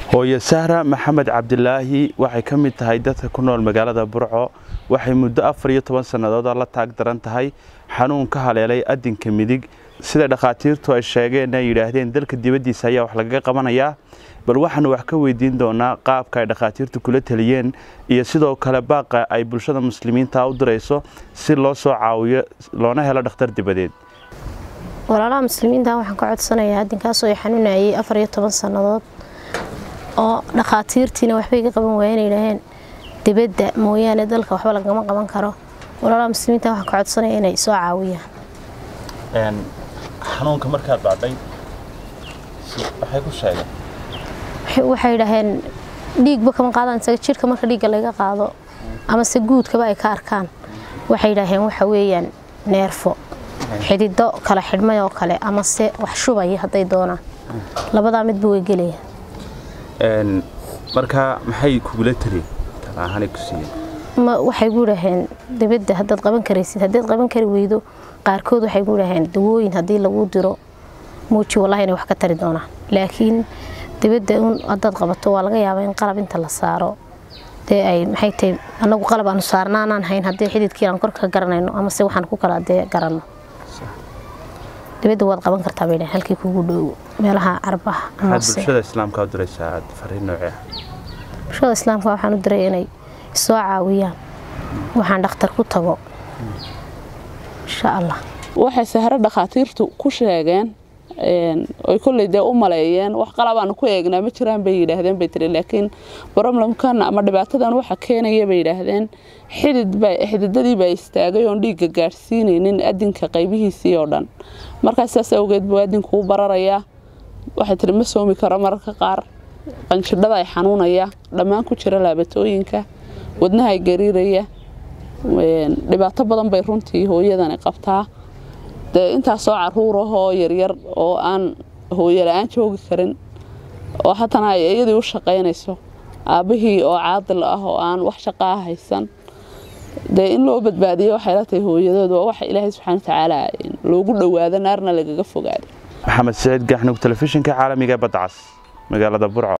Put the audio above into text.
hooye sahra maxamed cabdilaahi waxay ka mid tahay dadka ku nool magaalada burco waxay muddo afar iyo toban sannadood la taag daran tahay xanuun ka haleelay adinka midig sida dhakhaatiirtu ay sheegeen ay yidhaahdeen dalka dibaddiisa ayaa wax lagaga qabanayaa bal waxaanu wax ka weydiin doonaa qaabka ay dhakhaatiirtu kula taliyeen iyo sidoo kale baaqa ay bulshada muslimiinta u dirayso si loo soo caawiyo loona helo dhakhtar dibadeed walaalaha muslimiinta waxaan ka codsanayaa adinkaasoo ay xanuunayay afar iyo toban sannadood oo dhakhaatiirtiina waxbay ga qaban waaya inay yidhaaheen dibadda mooyaane dalka waxba lagama qaban karo walaalaha muslimiinta waxaan ka codsanaya inay soo caawiyaan xanuunka markaad bacday waxay ku sheegeen waxay yidhaaheen dhiigba kama qaadaan isaga jidhka marka dhiigga laga qaado amase guudkaba ay ka arkaan waxay yidhaaheen waxa weeyaan neerfo xidido kala xidhmay oo kale amase wax shubaya hadday doonaan labadaa midba way gelayaan markaa maxay kugula taliyen talaahanay ku siiyeen waxay gu idhaaheen dibadda haddaad qaban karaysid haddaad qaban kari weydo qaarkood waxay gu idhaaheen dawooyin haddii lagu diro muuji wallahi inay wax ka tari doonaan laakiin dibadda un haddaad qabato waa laga yaabaa in qalab inta la saaro dee ay maxay tahay annagu qalab aanu saarnaanaan hayn haddii xididkii aan korka garanayno amase waxaan ku kala dee garanno dibadda waad qaban kartaa bay dhaheen halkii kugu dhow meelaha carbaha maxaad bulshada islaamka u diraysaa fariin noocee ah bulshada islaamka waxaan u diray inay soo caawiyaan waxaan dhakhtar ku tago insha allah waxay sahro dhakhaatiirtu ku sheegeen oy kolley dee u maleeyeen wax qalabaanu ku eegnaa ma jiraan bay yidhaahdeen bay tiri laakiin broblemkan ama dhibaatadan waxa keenaya bay yidhaahdeen xididadii baa istaagay oon dhiigga gaadhsiinaynin adinka qaybihiisii oo dhan markaas saas awgeed buu adinku u bararayaa waxay tiri ma soomi karo mararka qaar qanjidhada ay xanuunaya dhammaan ku jira laabatooyinka wadnaha ay gariiraya dhibaato badan bay runtii hooyadani qabtaa dee intaasoo caruur ahoo yaryar oo aan hooyo la-aan joogi karin oo haddana ay iyadii u shaqaynayso aabbihii oo caadil ah oo aan wax shaqaa haysan dee in loo badbaadiyo waxay la tahay hooyadood waa waxa ilaahay subxaana watacaala loogu dhowaado naarna lagaga fogaado maxamed saciid gaxnug telefishinka caalamiga badcas magaalada burco